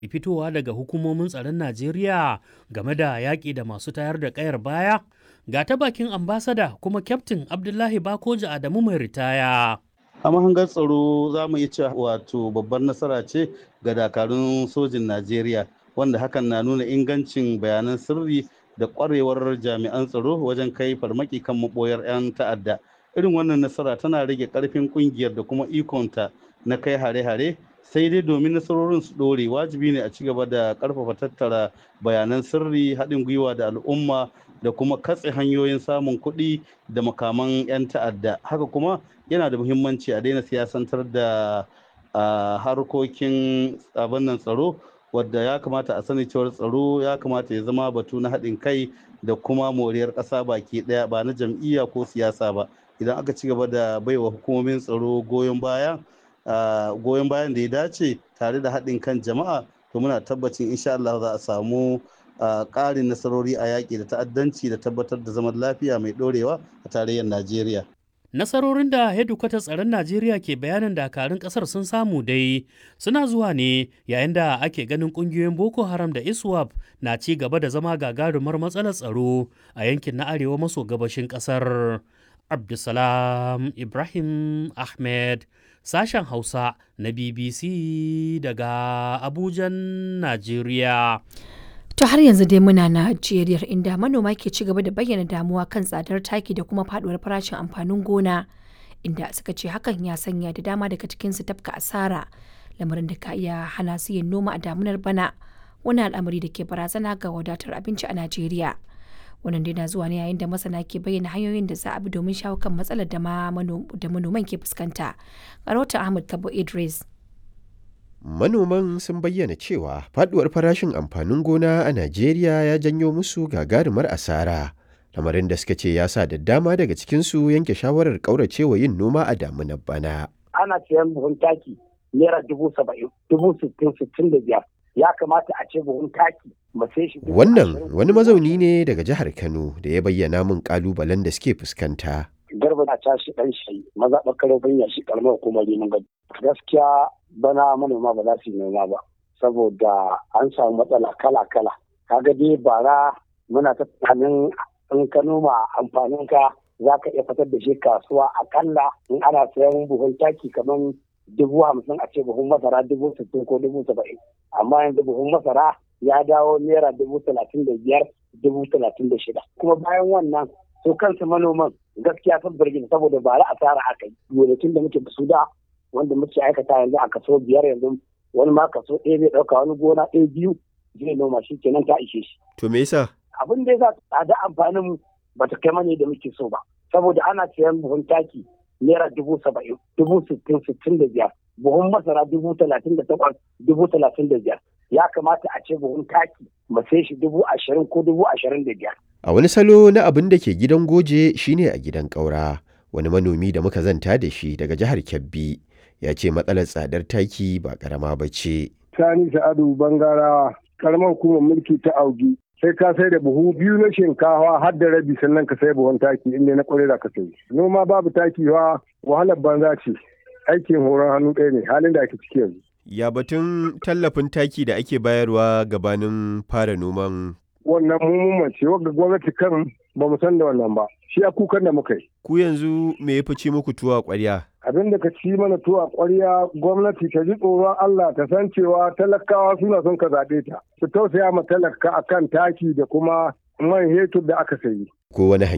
fitowa daga hukumomin tsaron Najeriya game da yaƙi da masu tayar da ƙayar baya? Ga ta bakin ambasada kuma kyaftin Abdullahi Bakoji Adamu mai ritaya. a mahangar tsaro za mu iya cewa wato babbar nasara ce ga dakarun sojin najeriya wanda hakan na nuna ingancin bayanan sirri da kwarewar jami'an tsaro wajen kai farmaki kan maboyar 'yan ta'adda irin wannan nasara tana rage karfin kungiyar da kuma ikonta na kai hare-hare sai dai domin nasarorin su dore wajibi ne a ci gaba da karfafa tattara bayanan sirri haɗin gwiwa da al'umma da kuma katse hanyoyin samun kuɗi da makaman 'yan ta'adda haka kuma yana da muhimmanci a daina siyasantar da harkokin abin nan tsaro wadda ya kamata a sani cewar tsaro ya kamata ya zama batu na haɗin kai da kuma moriyar ƙasa baki ɗaya ba na jam'iyya ko siyasa ba idan aka ci gaba da baiwa hukumomin tsaro goyon baya goyon bayan da ya dace tare da haɗin kan jama'a to muna tabbacin insha Allah za a samu ƙarin nasarori a yaƙi da ta'addanci da tabbatar da zaman lafiya mai ɗorewa a tarayyar Najeriya. Nasarorin da hedikwatar tsaron Najeriya ke bayanin dakarun ƙasar sun samu dai suna zuwa ne yayin da ake ganin ƙungiyoyin Boko Haram da ISWAP na ci gaba da zama gagarumar matsalar tsaro a yankin na arewa maso gabashin ƙasar. Abdulsalam Ibrahim Ahmed sashen Hausa na BBC daga Abujan, Najeriya. To har yanzu dai muna Najeriya inda manoma ke ci gaba da bayyana damuwa kan tsadar taki da kuma faduwar farashin amfanin gona inda suka ce hakan ya sanya da dama daga cikinsu tafka asara lamarin da ka iya hana su yin noma a damunar bana wani al'amari da ke barazana ga wadatar abinci a Najeriya. Wannan dai na zuwa ne yayin da masana ke bayyana hanyoyin da za a bi domin shawo kan matsalar da manoman ke fuskanta. Rahoton Ahmad Kabo Idris. Manoman sun bayyana cewa faduwar farashin amfanin gona a Najeriya ya janyo musu gagarumar asara. Lamarin da suka ce ya sa da dama daga cikinsu yanke shawarar ƙauracewa yin noma a damunar bana. Ana siyan buhun taki naira dubu saba'in, dubu sittin, sittin da biyar. Ya kamata a ce buhun taki sai shi. Wannan wani mazauni ne daga jihar Kano da ya bayyana min ƙalubalen da suke fuskanta. Garba na tashi ɗan shi maza ɓakar ya shi ƙaramar hukumar neman gado. Gaskiya bana manoma ba za su yi noma ba saboda an samu matsala kala-kala kaga dai bara muna ta tunanin in ka noma amfanin ka za ka iya fitar da shi kasuwa akalla in ana sayan buhun taki kamar dubu hamsin a ce buhun masara dubu sittin ko dubu saba'in amma yanzu buhun masara ya dawo naira dubu talatin da biyar dubu talatin da shida kuma bayan wannan su kansu manoman gaskiya sun birgin saboda bara asara aka yi gonakin da muke da su da wanda muke aikata yanzu a kaso biyar yanzu wani ma kaso ɗaya zai ɗauka wani gona ɗaya biyu zai noma shi kenan ta ishe shi. To me yasa? Abin da yasa tsada amfanin mu ba ta kai mani da muke so ba saboda ana sayan buhun taki naira dubu saba'in dubu sittin sittin da biyar buhun masara dubu talatin da takwas dubu talatin da biyar ya kamata a ce buhun taki mu sai shi dubu ashirin ko dubu ashirin da biyar. A wani salo na abin da ke gidan goje shine a gidan ƙaura wani manomi da muka zanta da shi daga jihar Kebbi. ya ce matsalar tsadar taki ba karama ba ce. Sani Sa'adu Bangarawa, karamar hukumar mulki ta Augi, sai ka sai da buhu biyu na shinkawa har da rabi sannan ka sai buhun taki inda na kwarai da ka sai. Noma babu taki wa wahalar banza ce, aikin horon hannu ɗaya ne halin da ake ciki yanzu. Ya batun tallafin taki da ake bayarwa gabanin fara noman wannan mummun ce wanda gwamnati kan ba mu san da wannan ba shi a kukan da muka yi. Ku yanzu me ya fice muku tuwa ƙwarya? Abin da ka ci mana tuwa ƙwarya gwamnati ta ji tsoron Allah ta san cewa talakawa suna son ka zaɓe ta. Su tausaya ma talaka akan taki da kuma man hetur da aka sayi. Ko wani